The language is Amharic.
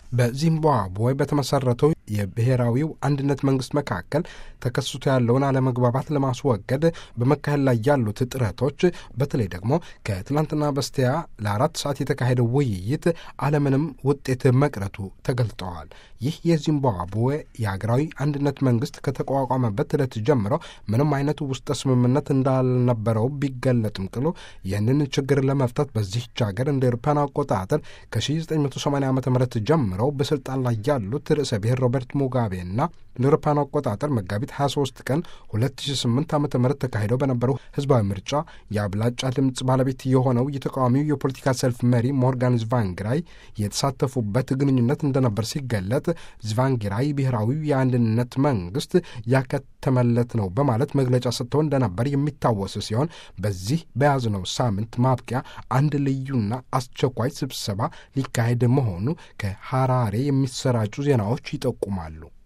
በዚምባብዌ በተመሰረተው የብሔራዊው አንድነት መንግስት መካከል ተከስቶ ያለውን አለመግባባት ለማስወገድ በመካሄድ ላይ ያሉት ጥረቶች በተለይ ደግሞ ከትላንትና በስቲያ ለአራት ሰዓት የተካሄደው ውይይት አለምንም ውጤት መቅረቱ ተገልጠዋል። ይህ የዚምባብዌ የሀገራዊ አንድነት መንግስት ከተቋቋመበት ዕለት ጀምሮ ምንም አይነት ውስጠ ስምምነት እንዳልነበረው ቢገለጥም ቅሉ ይህንን ችግር ለመፍታት በዚህች ሀገር እንደ ኤሮፓውያን አቆጣጠር ከ1980 ዓ ም ጀምረው በስልጣን ላይ ያሉት ርዕሰ ብሔር ሮበርት ሙጋቤና እንደ ኤሮፓውያን አቆጣጠር መጋቢት 23 ቀን 2008 ዓ ም ተካሂደው በነበረው ህዝባዊ ምርጫ የአብላጫ ድምፅ ባለቤት የሆነው የተቃዋሚው የፖለቲካ ሰልፍ መሪ ሞርጋን ዝቫንግራይ የተሳተፉበት ግንኙነት እንደነበር ሲገለጥ ዝቫንጊራይ ብሔራዊው የአንድነት መንግስት ያከተመለት ነው በማለት መግለጫ ሰጥተው እንደነበር የሚታወስ ሲሆን በዚህ በያዝነው ሳምንት ማብቂያ አንድ ልዩና አስቸኳይ ስብሰባ ሊካሄድ መሆኑ ከሐራሬ የሚሰራጩ ዜናዎች ይጠቁማሉ።